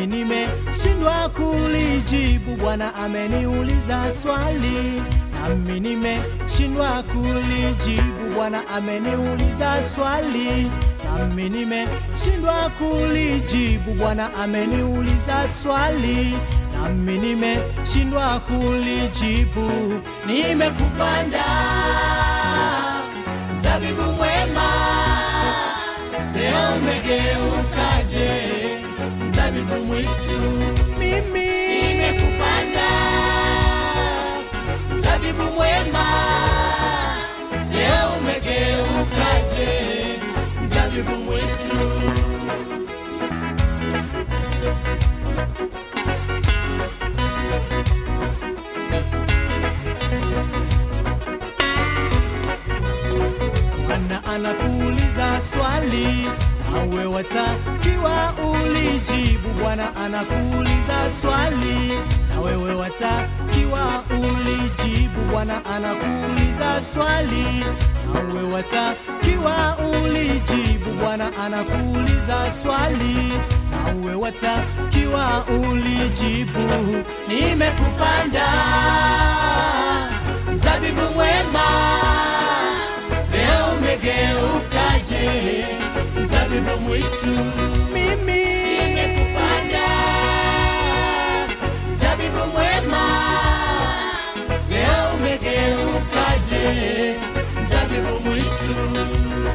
nami nimeshindwa kulijibu. Bwana ameniuliza swali, nami nimeshindwa kulijibu. Bwana ameniuliza swali, nami nimeshindwa kulijibu. Bwana ameniuliza swali, nami nimeshindwa kulijibu. Nimekupanda mzabibu mwema, leo umegeukaje mzabibu mwitu? Mimi nimekupanda mzabibu mwema, leo umegeukaje mzabibu mwitu? Bwana anakuuliza swali, nawe watakiwa ulijibu. Bwana anakuuliza swali, na wewe watakiwa ulijibu. Bwana anakuuliza swali, nawe watakiwa ulijibu. Bwana anakuuliza swali, nawe watakiwa ulijibu. Nimekupanda mzabibu mwema leo umegeukaje mzabibu mwitu? Mimi nimekupanda mzabibu mwema, leo umegeukaje mzabibu mwitu?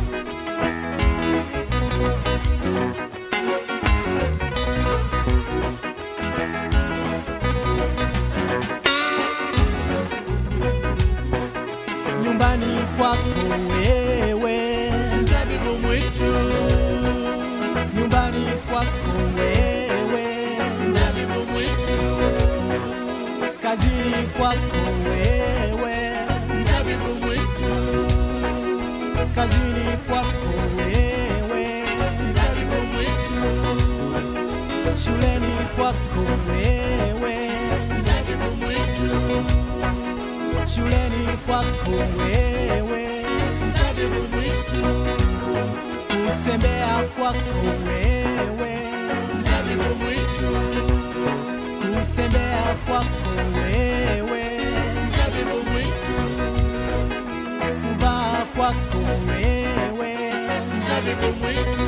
nyumbani kwako wewe, mzabibu mwitu, nyumbani kwako wewe, mzabibu mwitu, kazini kwako wewe, mzabibu mwitu, kazini kwako wewe, mzabibu mwitu, shuleni kwako wewe, mzabibu mwitu, shuleni kwako wewe, mzabibu mwitu, kutembea kwako wewe, mzabibu mwitu, kutembea kwako wewe, mzabibu mwitu, kuvaa kwako wewe, mzabibu mwitu,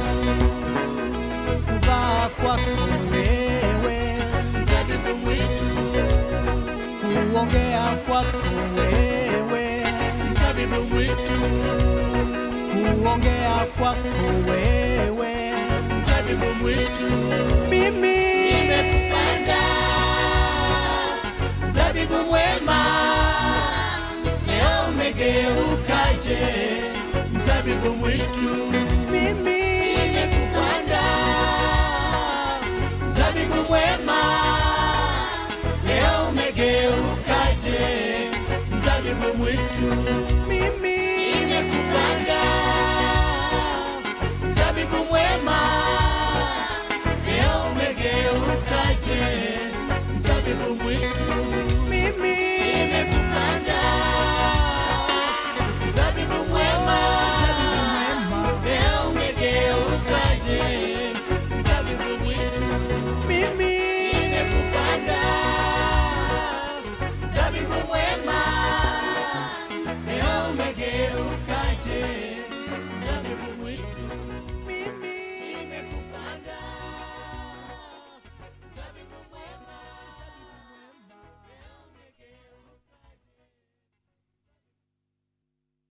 kuvaa kwako wewe, mzabibu mwitu, kuongea kwako wewe, mzabibu mwitu, kuongea kwako wewe, mzabibu mwitu. mimi Nimekupanda mzabibu mwema, leo umegeukaje mzabibu mwitu?